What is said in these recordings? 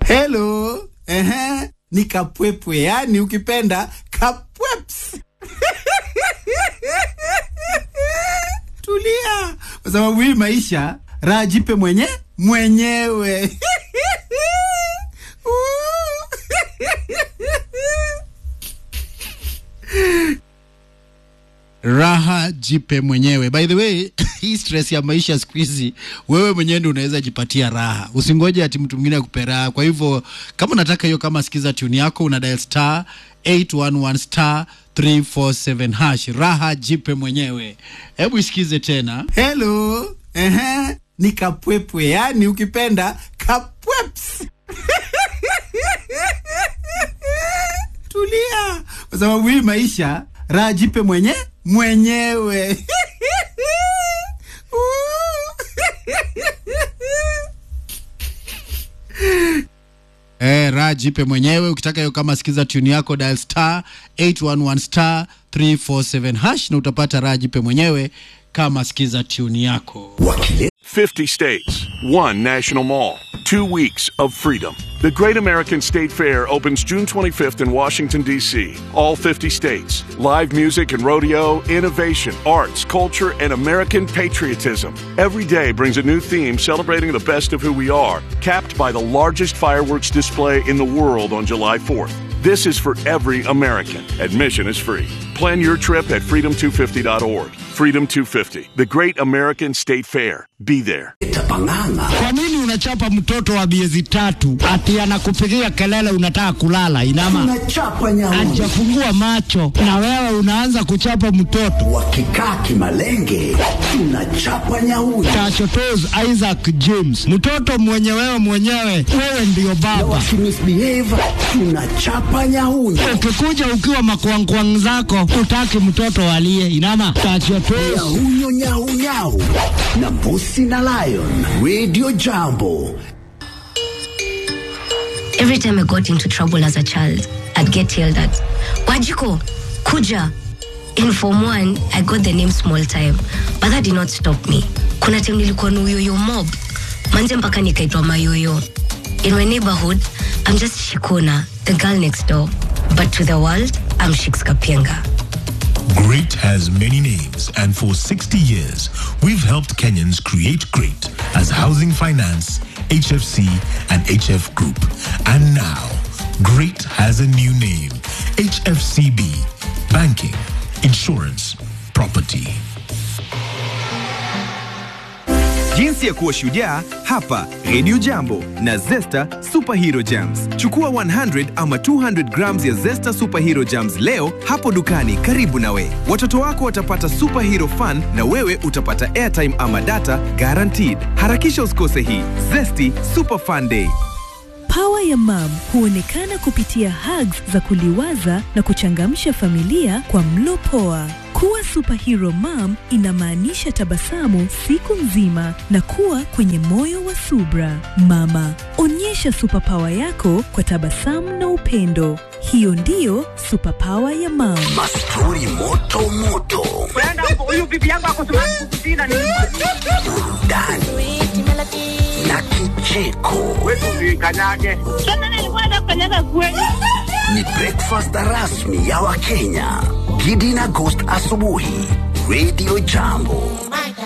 Hello. Ehe. Ni kapwepwe, yani ukipenda kapweps. Tulia, kwa sababu hii maisha raha jipe mwenye mwenyewe. raha jipe mwenyewe. By the way, hii stress ya maisha siku hizi, wewe mwenyewe ndio unaweza jipatia raha. Usingoje ati mtu mwingine akupe raha. Kwa hivyo kama unataka hiyo, kama sikiza tune yako, una dial star 811 star 347 hash. Raha jipe mwenyewe. Hebu isikize tena. Hello. Ehe. Ni kapwepwe, yani ukipenda kapweps. Tulia, kwa sababu hii maisha raha jipe mwenye mwenyewe. Eh, raha jipe mwenyewe. Ukitaka hiyo kama sikiza tune yako dial star 811 star 347 hash na utapata raha jipe mwenyewe kama sikiza tune yako. 50 states, one national mall, two weeks of freedom. The Great American State Fair opens June 25th in Washington, D.C. All 50 states. Live music and rodeo, innovation, arts, culture, and American patriotism. Every day brings a new theme celebrating the best of who we are, capped by the largest fireworks display in the world on July 4th. This is for every American. Admission is free. Plan your trip at freedom250.org. Freedom 250, the Great American State Fair. Be there. Kwa nini unachapa mtoto wa miezi tatu ati anakupigia kelele unataka kulala? Inama Unachapa nyauni hajafungua macho na wewe unaanza kuchapa mtoto. wakikaa kimalenge, tunachapa nyauni Tachotos Isaac James, mtoto mwenye wewe mwenyewe, wewe ndiyo na baba. wakimisbehave, tunachapa nyauni Ukikuja ukiwa makwangkwang zako, utaki mtoto alie. Inama tachotos nyahunyo nyaunyau na mbusi na lion radio jambo Every time I got into trouble as a child, I'd get yelled at. Wajiko, Kuja. In Form 1, I got the name Small Time, but that did not stop me. Kuna time nilikuwa na uyoyo mob. Manze mpaka nikaitwa mayoyo. In my neighborhood, I'm just Shikona, the girl next door. But to the world, I'm Shix Kapienga. Great has many names, and for 60 years, we've helped Kenyans create great as Housing Finance, HFC, and HF Group. And now, great has a new name HFCB Banking, Insurance, Property. Jinsi ya kuwa shujaa hapa Radio Jambo na Zesta Superhero Jams. Chukua 100 ama 200 grams ya Zesta Superhero Jams leo hapo dukani karibu nawe. Watoto wako watapata superhero fun na wewe utapata airtime ama data guaranteed. Harakisha usikose hii Zesty Super Fun Day. Pawa ya mam huonekana kupitia hugs za kuliwaza na kuchangamsha familia kwa mlo poa. Kuwa superhero mom inamaanisha tabasamu siku nzima na kuwa kwenye moyo wa subra. Mama, onyesha superpower yako kwa tabasamu na upendo. Hiyo ndiyo superpower ya mam. mastori moto moto burudani na kicheko ni breakfast rasmi ya wakenya gidi na ghost asubuhi radio jambo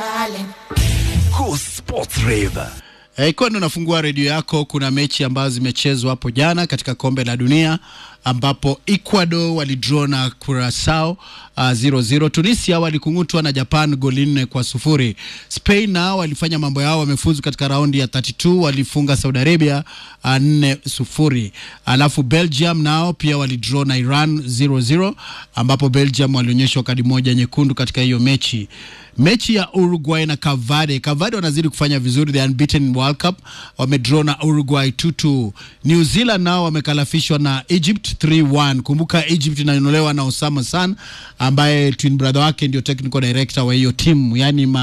Go Sports Rave. Eh, Ikiwa ndo nafungua redio yako, kuna mechi ambazo zimechezwa hapo jana katika kombe la dunia ambapo Ecuador walidraw na Curacao uh, 0-0. Tunisia walikung'utwa na Japan goli nne kwa sufuri. Spain nao walifanya mambo yao, wamefuzu katika raundi ya 32, walifunga Saudi Arabia uh, 4 sufuri. Alafu Belgium nao pia walidraw na Iran 0-0, ambapo Belgium walionyeshwa kadi moja nyekundu katika hiyo mechi mechi ya Uruguay na Cavade. Cavade wanazidi kufanya vizuri, the unbeaten in World Cup, wamedraw na Uruguay 2-2. New Zealand nao wamekalafishwa na Egypt 3-1. Kumbuka Egypt inaonolewa na Osama San ambaye twin brother wake ndio technical director wa hiyo timu, yani ma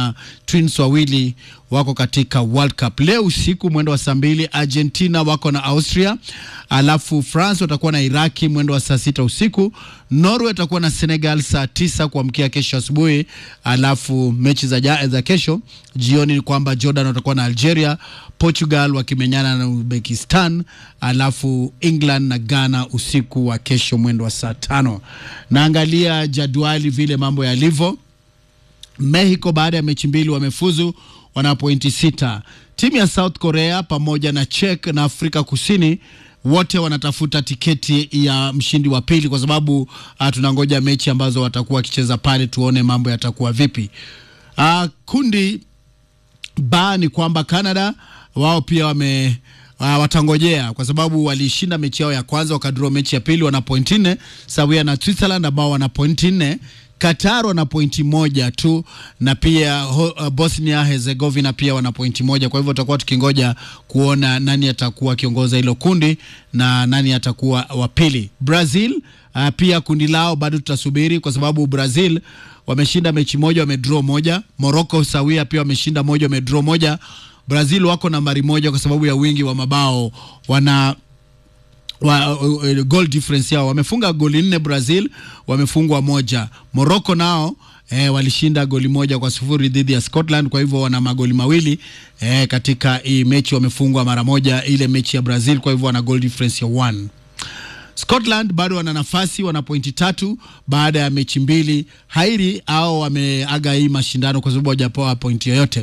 twins wawili wako katika World Cup. Leo usiku mwendo wa saa mbili Argentina wako na Austria, alafu France watakuwa na Iraki mwendo wa saa sita usiku. Norway watakuwa na Senegal saa tisa kuamkia kesho asubuhi, alafu mechi za, ja, za kesho jioni ni kwamba Jordan watakuwa na Algeria, Portugal wakimenyana na Uzbekistan, alafu England na Ghana usiku wa kesho mwendo wa saa tano. Naangalia jadwali vile mambo yalivyo. Mexico baada ya mechi mbili wamefuzu, wana pointi sita. Timu ya South Korea pamoja na Czech na Afrika Kusini wote wanatafuta tiketi ya mshindi wa pili, kwa sababu uh, tunangoja mechi ambazo watakuwa wakicheza pale, tuone mambo yatakuwa vipi. Uh, kundi ba ni kwamba Canada wao pia wame uh, watangojea kwa sababu walishinda mechi yao ya kwanza wakadraw mechi ya pili, wana pointi nne sawia na Switzerland ambao wana pointi nne. Qatar wana pointi moja tu na pia ho, uh, Bosnia Herzegovina pia wana pointi moja. Kwa hivyo tutakuwa tukingoja kuona nani atakuwa akiongoza hilo kundi na nani atakuwa wa pili. Brazil uh, pia kundi lao bado tutasubiri, kwa sababu Brazil wameshinda mechi moja, wamedraw moja. Morocco sawia pia wameshinda moja, wamedraw moja. Brazil wako nambari moja kwa sababu ya wingi wa mabao wana wa, uh, goal difference yao wamefunga goli nne Brazil, wamefungwa moja. Morocco nao eh, walishinda goli moja kwa sufuri dhidi ya Scotland, kwa hivyo wana magoli mawili eh, katika hii mechi wamefungwa mara moja ile mechi ya Brazil, kwa hivyo wana goal difference ya one. Scotland bado wana nafasi, wana pointi tatu baada ya mechi mbili. Hairi au wameaga hii mashindano kwa sababu hawajapewa pointi yoyote.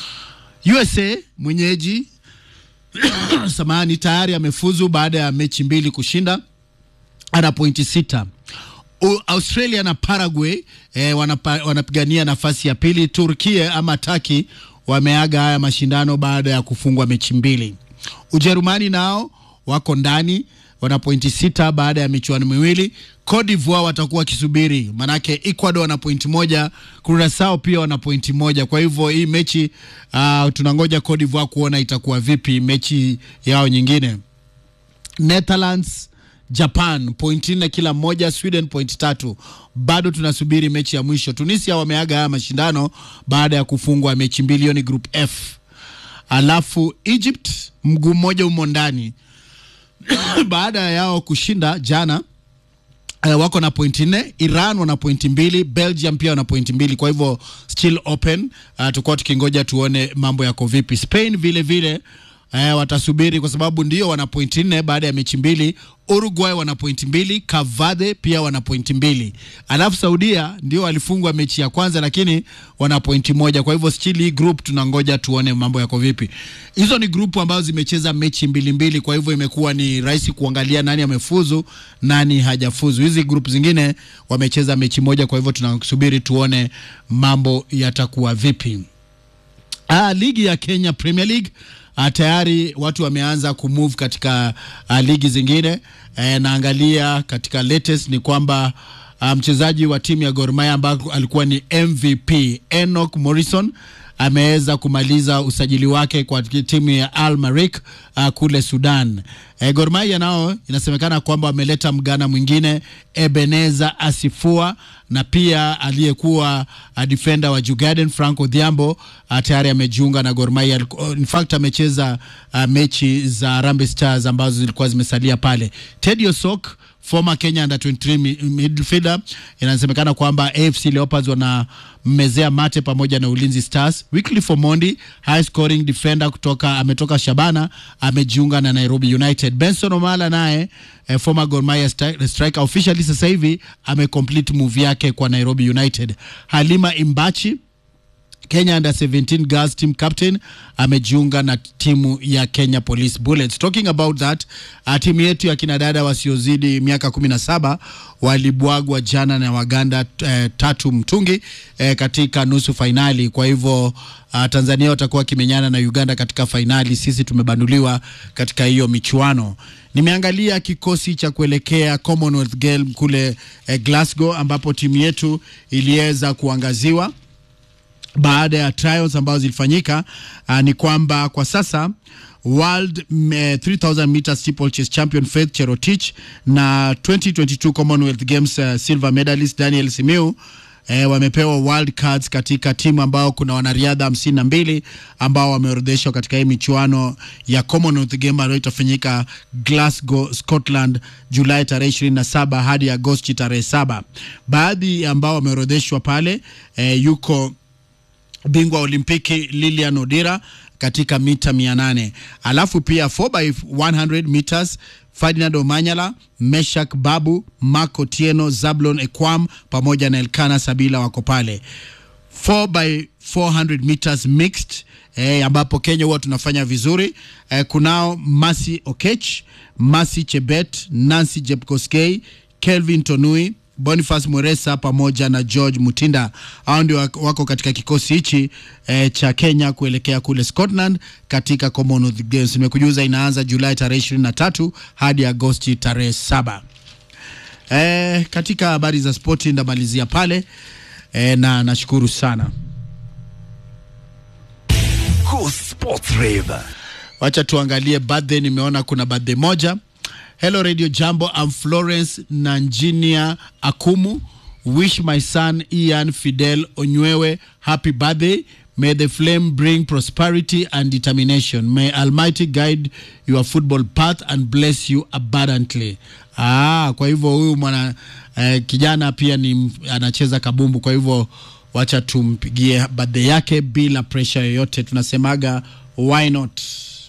USA mwenyeji samahani, tayari amefuzu baada ya mechi mbili kushinda, ana pointi sita. U, Australia na Paraguay eh, wanapa, wanapigania nafasi ya pili. Turkia ama Taki wameaga haya mashindano baada ya kufungwa mechi mbili. Ujerumani nao wako ndani wana pointi sita baada ya michuano miwili. Cote d'Ivoire watakuwa wakisubiri, manake Ecuador wana pointi moja, Curacao pia wana pointi moja. Kwa hivyo hii mechi uh, tunangoja Cote d'Ivoire kuona itakuwa vipi mechi yao nyingine. Netherlands Japan pointi nne kila mmoja, Sweden pointi tatu. Bado tunasubiri mechi ya mwisho. Tunisia wameaga haya mashindano baada ya kufungwa mechi mbili, hiyo ni group F. Alafu Egypt mguu mmoja umo ndani baada yao kushinda jana uh, wako na pointi nne. Iran wana pointi mbili, Belgium pia wana pointi mbili, kwa hivyo still open. Uh, tukuwa tukingoja tuone mambo yako vipi. Spain vile vile uh, watasubiri kwa sababu ndio wana pointi nne baada ya mechi mbili. Uruguay wana pointi mbili, Cavade pia wana pointi mbili, alafu Saudia ndio walifungwa mechi ya kwanza, lakini wana pointi moja. Kwa hivyo still hii group tunangoja tuone mambo yako vipi. Hizo ni grupu ambazo zimecheza mechi mbili mbili, kwa hivyo imekuwa ni rahisi kuangalia nani amefuzu nani hajafuzu. Hizi group zingine wamecheza mechi moja, kwa hivyo tunasubiri tuone mambo yatakuwa vipi. Ah, ligi ya Kenya Premier League Uh, tayari watu wameanza kumove katika uh, ligi zingine. E, naangalia katika latest ni kwamba uh, mchezaji wa timu ya Gor Mahia ambaye alikuwa ni MVP Enoch Morrison ameweza kumaliza usajili wake kwa timu ya Al Merrikh uh, kule Sudan. E, Gor Mahia nao inasemekana kwamba wameleta mgana mwingine Ebeneza Asifua na pia aliyekuwa uh, defender wa Jugaden Frank Odhiambo uh, tayari amejiunga na Gor Mahia. In fact amecheza uh, mechi za Harambee Stars ambazo zilikuwa zimesalia pale. Teddy Osok former Kenya under 23 midfielder, inasemekana kwamba AFC Leopards wanammezea mate pamoja na Ulinzi Stars. Wycliffe Omondi high scoring defender kutoka ametoka Shabana amejiunga na Nairobi United. Benson Omala naye eh, former Gor Mahia striker officially sasa hivi amecomplete move yake kwa Nairobi United. Halima Imbachi Kenya under 17 girls team captain amejiunga na timu ya Kenya Police Bullets. Talking about that, uh, timu yetu ya kinadada wasiozidi miaka 17 walibwagwa jana na Waganda uh, tatu mtungi uh, katika nusu fainali. Kwa hivyo uh, Tanzania watakuwa wakimenyana na Uganda katika fainali. Sisi tumebanduliwa katika hiyo michuano. Nimeangalia kikosi cha kuelekea Commonwealth Games kule uh, Glasgow ambapo timu yetu iliweza kuangaziwa baada ya trials ambazo zilifanyika. Uh, ni kwamba kwa sasa World uh, 3000 meter steeplechase champion Faith Cherotich na 2022 Commonwealth Games uh, silver medalist Daniel Simiu eh, wamepewa wild cards katika timu ambao kuna wanariadha hamsini na mbili ambao wameorodheshwa katika hii michuano ya Commonwealth Game ambayo itafanyika Glasgow, Scotland Julai tarehe 27 hadi Agosti tarehe saba. Baadhi ambao wameorodheshwa pale eh, yuko bingwa wa Olimpiki Lilian Odira katika mita 800. Alafu pia 4x100 meters Ferdinand Omanyala, Meshak Babu, Marco Tieno, Zablon Ekwam pamoja na Elkana Sabila wako pale. 4x400 meters mixed eh, ambapo Kenya huwa tunafanya vizuri eh, kunao Masi Okech, Masi Chebet, Nancy Jepkoskei, Kelvin Tonui, Boniface Mweresa pamoja na George Mutinda. Hao ndio wako wako katika kikosi hichi eh, cha Kenya kuelekea kule Scotland katika Commonwealth Games. Nimekujuza inaanza Julai tarehe 23 hadi Agosti tarehe saba. Eh, katika habari za spoti ndamalizia pale eh, na nashukuru sana. Go Sports Rave. Wacha tuangalie birthday. Nimeona kuna birthday moja. Hello Radio Jambo, I'm Florence Nanjinia Akumu. Wish my son Ian Fidel Onywewe happy birthday. May the flame bring prosperity and determination. May Almighty guide your football path and bless you abundantly. Ah, kwa hivyo huyu mwana eh, kijana pia ni m- anacheza kabumbu, kwa hivyo wacha tumpigie birthday yake bila pressure yoyote. Tunasemaga why not?